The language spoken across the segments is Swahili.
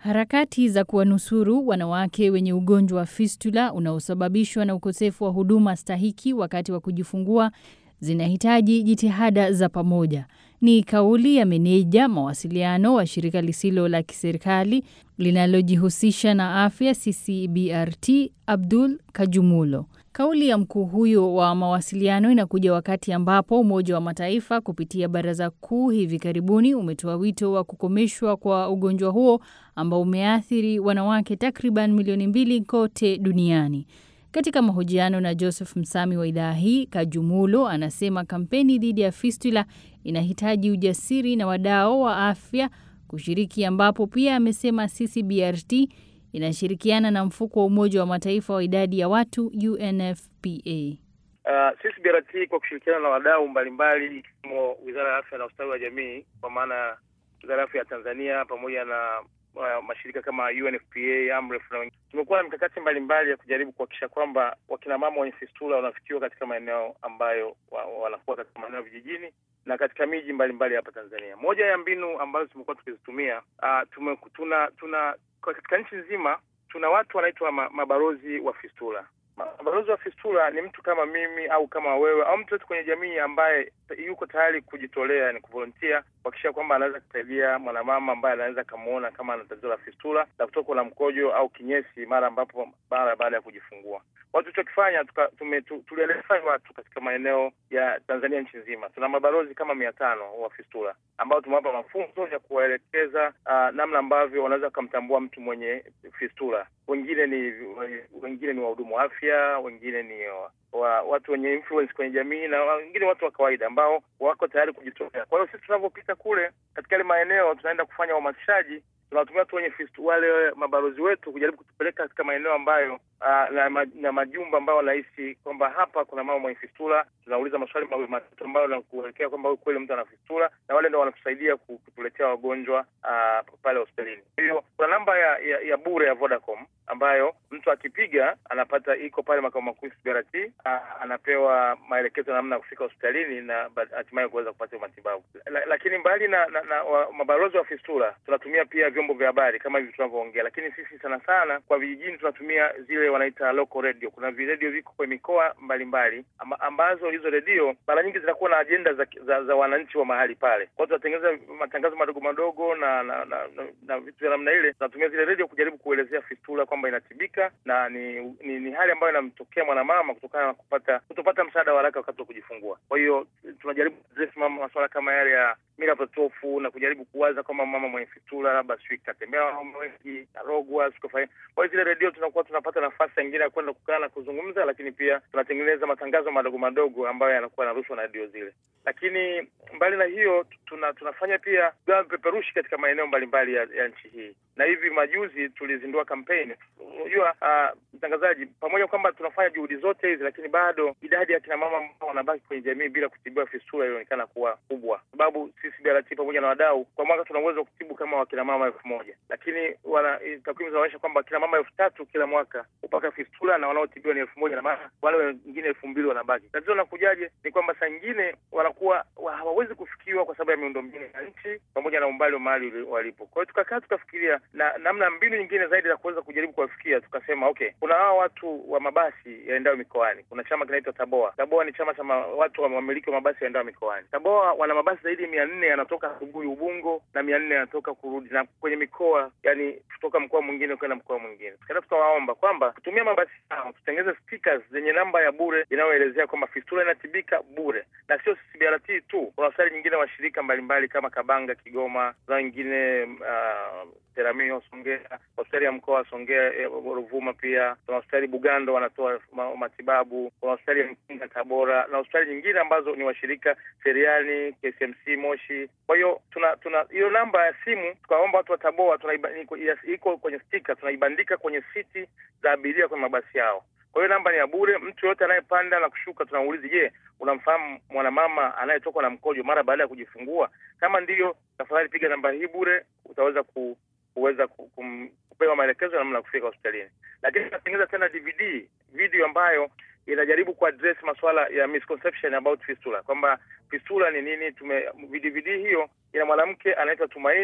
Harakati za kuwanusuru wanawake wenye ugonjwa wa fistula unaosababishwa na ukosefu wa huduma stahiki wakati wa kujifungua zinahitaji jitihada za pamoja. Ni kauli ya meneja mawasiliano wa shirika lisilo la kiserikali linalojihusisha na afya CCBRT, Abdul Kajumulo. Kauli ya mkuu huyo wa mawasiliano inakuja wakati ambapo Umoja wa Mataifa kupitia Baraza Kuu hivi karibuni umetoa wito wa kukomeshwa kwa ugonjwa huo ambao umeathiri wanawake takriban milioni mbili kote duniani. Katika mahojiano na Joseph Msami wa idhaa hii, Kajumulo anasema kampeni dhidi ya fistula inahitaji ujasiri na wadau wa afya kushiriki, ambapo pia amesema CCBRT inashirikiana na mfuko wa Umoja wa Mataifa wa idadi ya watu UNFPA. Uh, CCBRT kwa kushirikiana na wadau mbalimbali ikiwemo Wizara ya Afya na Ustawi wa Jamii kwa maana Wizara ya Afya ya Tanzania pamoja na uh, mashirika kama UNFPA, AMREF na wengine, tumekuwa na mikakati mbalimbali ya kujaribu kuhakikisha kwamba wakina mama wenye fistula wanafikiwa katika maeneo ambayo wa, wanakuwa katika maeneo vijijini na katika miji mbalimbali hapa Tanzania. Moja ya mbinu ambazo tumekuwa tukizitumia uh, tume, tuna tuna katika nchi nzima tuna watu wanaitwa ma, mabalozi wa fistula. Mabalozi wa fistula ni mtu kama mimi au kama wewe au mtu yote kwenye jamii ambaye yuko tayari kujitolea, ni kuvolontia kuhakikisha kwamba anaweza kusaidia mwanamama ambaye anaweza kamuona kama ana tatizo la fistula la kutokwa na mkojo au kinyesi mara ambapo mara baada ya kujifungua. Watu tulichokifanya tulieleza watu katika maeneo ya Tanzania nchi nzima, tuna mabalozi kama mia tano wa fistula ambao tumewapa mafunzo ya kuwaelekeza uh, namna ambavyo wanaweza kumtambua mtu mwenye fistula. Wengine ni wengine ni wahudumu wa afya, wengine ni wa watu wenye influence kwenye jamii na wengine watu wa kawaida ambao wako tayari kujitolea. Kwa hiyo sisi tunavyopita kule katika yale maeneo, tunaenda kufanya uhamasishaji, tunawatumia watu wenye fistula, wale mabalozi wetu kujaribu kutupeleka katika maeneo ambayo uh, na, na majumba ambayo wanahisi kwamba hapa kuna mama mwenye fistula. Tunauliza maswali mawili matatu ambayo nakuelekea kwamba kweli mtu ana fistula, na wale ndo wanatusaidia kutuletea wagonjwa uh, pale hospitalini. Kwa hiyo kuna namba ya, ya, ya bure ya Vodacom ambayo mtu akipiga anapata, iko pale makao makuu CCBRT, uh, anapewa maelekezo ya namna ya kufika hospitalini na hatimaye kuweza kupata matibabu. La, lakini mbali na, na, na wa, mabalozi wa fistula tunatumia pia vyombo vya habari kama hivi tunavyoongea, lakini sisi sana sana kwa vijijini tunatumia zile wanaita local radio. Kuna viredio viko kwenye mikoa mbalimbali amba, ambazo hizo redio mara nyingi zinakuwa na ajenda za, za, za wananchi wa mahali pale. Kwa hiyo tunatengeneza matangazo madogo madogo na na, na, na, na vitu vya namna ile. Tunatumia zile redio kujaribu kuelezea fistula kwamba inatibika na ni, ni, ni hali ambayo inamtokea mwanamama kutokana na kupata kutopata msaada wa haraka wakati wa kujifungua. Kwa hiyo tunajaribu kuaddress masuala kama yale ya mila potofu na kujaribu kuwaza kwamba mama mwenye fistula labda sijui katembea wanaume wengi narogwa sikufanya. Kwa hiyo zile redio tunakuwa tunapata nafasi nyingine ya kwenda kukaa na kuzungumza, lakini pia tunatengeneza matangazo madogo madogo ambayo yanakuwa yanarushwa na redio zile. Lakini mbali na hiyo tuna, tunafanya pia gawa vipeperushi katika maeneo mbalimbali ya, ya nchi hii, na hivi majuzi tulizindua kampeni. Unajua uh, mtangazaji, pamoja kwamba tunafanya juhudi zote hizi, lakini bado idadi ya kina mama ambao wanabaki kwenye jamii bila kutibiwa fistula ilionekana kuwa kubwa, sababu sisi BRT pamoja na wadau kwa mwaka tuna uwezo wa kutibu kama wakina mama elfu moja lakini wana takwimu zinaonyesha kwamba kina mama elfu tatu kila mwaka hupata fistula na wanaotibiwa ni elfu moja na maana wale wengine elfu mbili wanabaki. Tatizo linakujaje? Ni kwamba saa nyingine wanakuwa hawawezi kufikiwa kwa sababu ya miundombinu ya nchi pamoja na umbali wa mahali walipo. Kwa hiyo tukakaa tukafikiria na namna mbinu nyingine zaidi za kuweza kujaribu kuwafikia. Tukasema okay, kuna hawa watu wa mabasi yaendayo mikoani. Kuna chama kinaitwa Taboa. Taboa ni chama cha watu wa wamiliki wa mabasi yaendayo mikoani. Taboa wana mabasi zaidi ya mia nne yanatoka asubuhi Ubungo na mia nne yanatoka kurudi na kwenye mikoa, yani kutoka mkoa mwingine kwenda mkoa mwingine. Tukaenda tukawaomba kwamba kutumia mabasi yao tutengeze stickers zenye namba ya bure inayoelezea kwamba fistula inatibika bure, na sio CCBRT tu. Kuna hospitali nyingine washirika mbalimbali kama Kabanga, Kigoma, na wengine uh, Teramio, Songea, hospitali ya mkoa wa Songea, Ruvuma, pia kuna hospitali Bugando wanatoa matibabu, kuna hospitali ya Mkinga Tabora, na hospitali nyingine ambazo ni washirika Seriani, KCMC Moshi. Kwa hiyo tuna tuna hiyo namba ya simu, tukaomba watu wa Taboa, iko kwenye stika, tunaibandika kwenye siti za abiria kwenye mabasi yao. Kwa hiyo namba ni ya bure. Mtu yoyote anayepanda na kushuka tunaulizi, je, unamfahamu mwanamama anayetokwa na mkojo mara baada ya kujifungua? Kama ndiyo, tafadhali piga namba hii bure, utaweza ku, kuweza kupewa maelekezo namna ya kufika hospitalini. Lakini tunatengeneza tena DVD video ambayo inajaribu kuaddress masuala ya misconception about fistula, kwamba fistula ni nini. Tume DVD hiyo ina mwanamke anaitwa Tumaini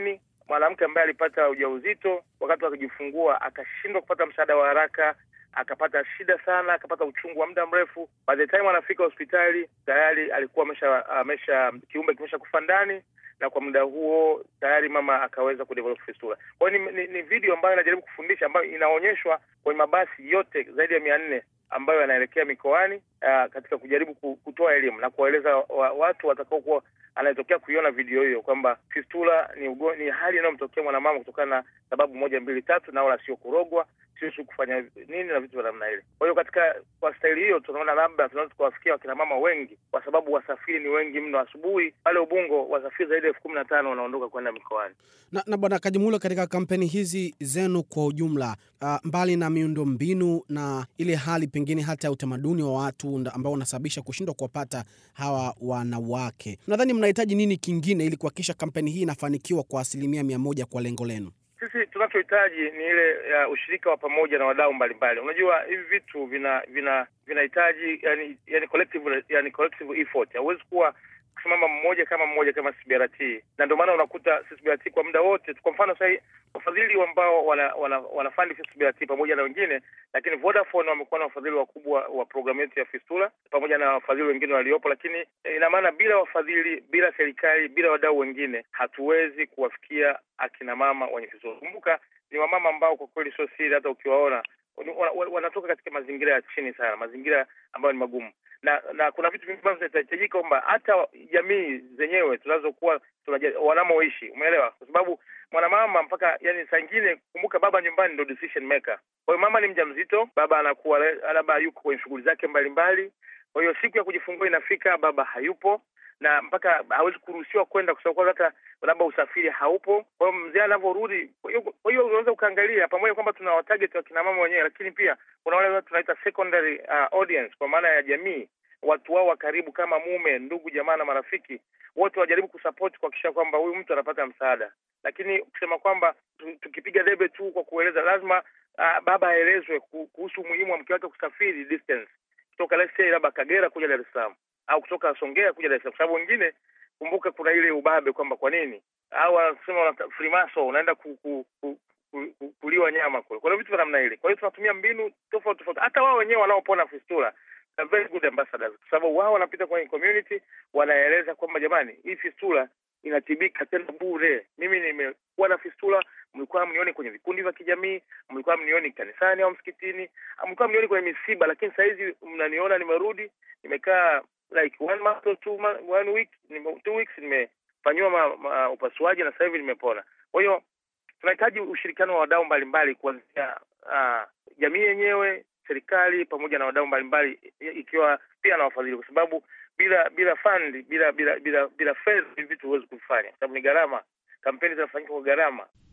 mwanamke ambaye alipata ujauzito wakati wa kujifungua akashindwa kupata msaada wa haraka akapata shida sana, akapata uchungu wa muda mrefu. By the time anafika hospitali tayari alikuwa amesha amesha kiumbe kimesha kufa ndani, na kwa muda huo tayari mama akaweza kudevelop fistula. Kwa hiyo ni, ni, ni video ambayo inajaribu kufundisha, ambayo inaonyeshwa kwenye mabasi yote zaidi ya mia nne ambayo yanaelekea mikoani uh, katika kujaribu kutoa elimu na kuwaeleza wa, watu watakaokuwa anayetokea kuiona video hiyo kwamba fistula ni ugo, ni hali inayomtokea mwanamama kutokana na sababu moja mbili tatu, na wala sio kurogwa, sio sio kufanya nini na vitu vya namna ile. Kwa hiyo katika kwa staili hiyo tunaona labda tunaweza tukawafikia wakina mama wengi, kwa sababu wasafiri ni wengi mno. Asubuhi pale Ubungo wasafiri zaidi ya elfu kumi na tano wanaondoka kwenda mikoani. Na, na Bwana Kajimula, katika kampeni hizi zenu kwa ujumla, uh, mbali na miundo mbinu na ile hali pengine hata ya utamaduni wa watu ambao unasababisha kushindwa kuwapata hawa wanawake, nadhani mnahitaji nini kingine ili kuhakikisha kampeni hii inafanikiwa kwa asilimia mia moja kwa lengo lenu? Sisi tunachohitaji ni ile uh, ushirika wa pamoja na wadau mbalimbali. Unajua hivi vitu vina vina vinahitaji yani, yani collective yani collective effort. Hauwezi kuwa kusimama mmoja kama mmoja kama CBRT, na ndio maana unakuta CBRT kwa muda wote, kwa mfano sasa wafadhili ambao wana, wana, wanafandi CBRT pamoja na wengine, lakini Vodafone wamekuwa na wafadhili wakubwa wa programu yetu ya Fistula pamoja na wafadhili wengine waliopo, lakini ina maana bila wafadhili, bila serikali, bila wadau wengine hatuwezi kuwafikia akina mama wenye Fistula. Kumbuka ni wamama ambao kwa kweli sio siri, hata ukiwaona wanatoka katika mazingira ya chini sana, mazingira ambayo ni magumu na na kuna vitu vingi ambavyo vinahitajika kwamba hata jamii zenyewe tunazokuwa wanamoishi, umeelewa? Kwa sababu mwanamama mpaka yani, saa ingine kumbuka, baba nyumbani ndo decision maker. Kwa hiyo mama ni mjamzito, baba anakuwa labda yuko kwenye shughuli zake mbalimbali. Kwa hiyo siku ya kujifungua inafika, baba hayupo na mpaka hawezi kuruhusiwa kwenda kwa sababu hata labda usafiri haupo. Kwa hiyo mzee anavyorudi, kwa hiyo unaweza ukaangalia pamoja kwamba tuna watarget wa kina mama wenyewe, lakini pia kuna wale tunaita secondary uh, audience kwa maana ya jamii, watu wao wa karibu kama mume, ndugu, jamaa na marafiki, wote wajaribu kusupport kuhakikisha kwamba huyu mtu anapata msaada. Lakini kusema kwamba tukipiga debe tu kwa kueleza, lazima uh, baba aelezwe kuhusu umuhimu wa mke wake kusafiri distance kutoka let's say labda Kagera kuja Dar es Salaam au kutoka Songea kuja Dar es Salaam, kwa sababu wengine, kumbuka, kuna ile ubabe kwamba kwa nini au wanasema frimaso unaenda ku, ku, ku, ku, ku, kuliwa nyama kule. Kwa hiyo vitu vya namna ile. Kwa hiyo tunatumia mbinu tofauti tofauti, hata wao wenyewe wanaopona fistula na very good ambassadors, kwa sababu wao wanapita kwenye community, wanaeleza kwamba jamani, hii fistula inatibika tena bure. Mimi nimekuwa na fistula, mlikuwa mnioni kwenye vikundi vya kijamii, mlikuwa mnioni kanisani au msikitini, mlikuwa mnioni kwenye misiba, lakini saa hizi mnaniona nimerudi, nimekaa like one month or two month, one week nime, two weeks nimefanyiwa upasuaji na sasa hivi nimepona. Kwa hiyo tunahitaji ushirikiano wa wadau mbalimbali kuanzia uh, jamii yenyewe, serikali pamoja na wadau mbalimbali, ikiwa pia na wafadhili, kwa sababu bila bila fund bila bila bila bila fedha hivi vitu huwezi kuvifanya, kwa sababu ni gharama. Kampeni zinafanyika kwa gharama.